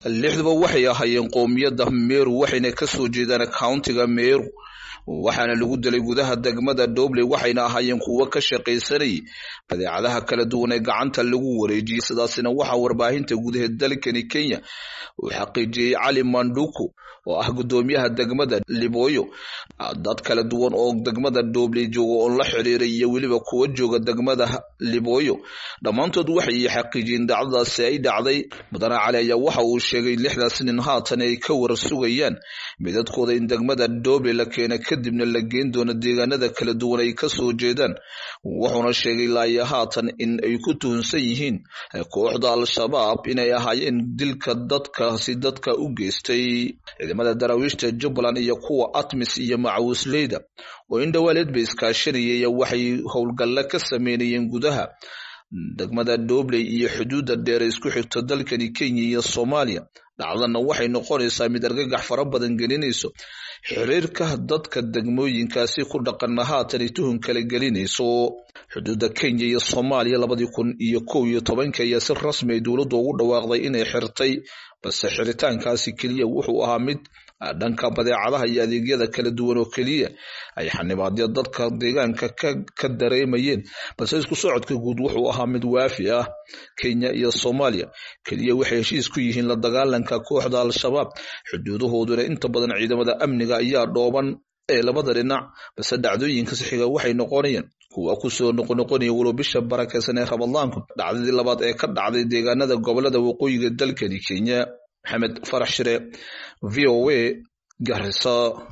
lixduba waxay ahaayeen qoomiyadda meru waxayna kasoo jeedaan countiga meru waxaana lagu dilay gudaha degmada dobley waxayna ahaayeen kuwo ka shaqaysanayay badeecadaha kala duwan ee gacanta lagu wareejiyey sidaasina waxaa warbaahinta gudaha dalkani kenya uu xaqiijiyey cali manduku oo ah guddoomiyaha degmada liboyo dad kala duwan oo degmada dobley jooga oon la xiriiray iyo weliba kuwa jooga degmada liboyo dhammaantood waxay xaqiijiyeen dacdadaasi ay dhacday mudane cali ayaa waxa uu sheegay lixdaas nin haatan ay ka war sugayaan midadkooda in degmada dobley la keena kadibna la geen doono deegaanada kala duwan ay kasoo jeedaan wuxuuna sheegay laaya haatan in ay ku tuhunsan yihiin kooxda al-shabaab inay ahaayeen dilka dadkaasi dadka u geystay ciidamada daraawiishta jubbaland iyo kuwa atmis iyo macawisleyda oo in dhawaaleed bay iskaashanayay waxay howlgalle ka sameynayeen gudaha degmada dobley iyo xuduudda dheer isku xigto dalkani kenya iyo soomaaliya dhacdana waxay noqonaysaa mid argagax fara badan gelinayso xiriirka dadka degmooyinkaasi ku dhaqana haatan tuhun kala gelinayso xuduudda kenya iyo soomaaliya labadii kun iyo kow iyo tobanka ayaa si rasmi ay dowladdu ugu dhawaaqday inay xirtay balse xiritaankaasi keliya wuxuu ahaa mid dhanka badeecadaha iyo adeegyada kala duwan oo keliya ay xanibaadya dadka deegaanka ka dareemayeen balse isku socodka guud wuxuu ahaa mid waafi ah kenya iyo soomaaliya keliya waxay heshiis ku yihiin la dagaalanka kooxda al-shabaab xuduudahooduna inta badan ciidamada amniga ayaa dhooban ee labada dhinac balse dhacdooyinka sixiga waxay noqonayaan kuwa kusoo noqonoqonaya walow bisha barakeysan ee ramadaanku dhacdadii labaad ee ka dhacday deegaanada gobolada waqooyiga dalkani kenya maxamed farax shire v o a garisa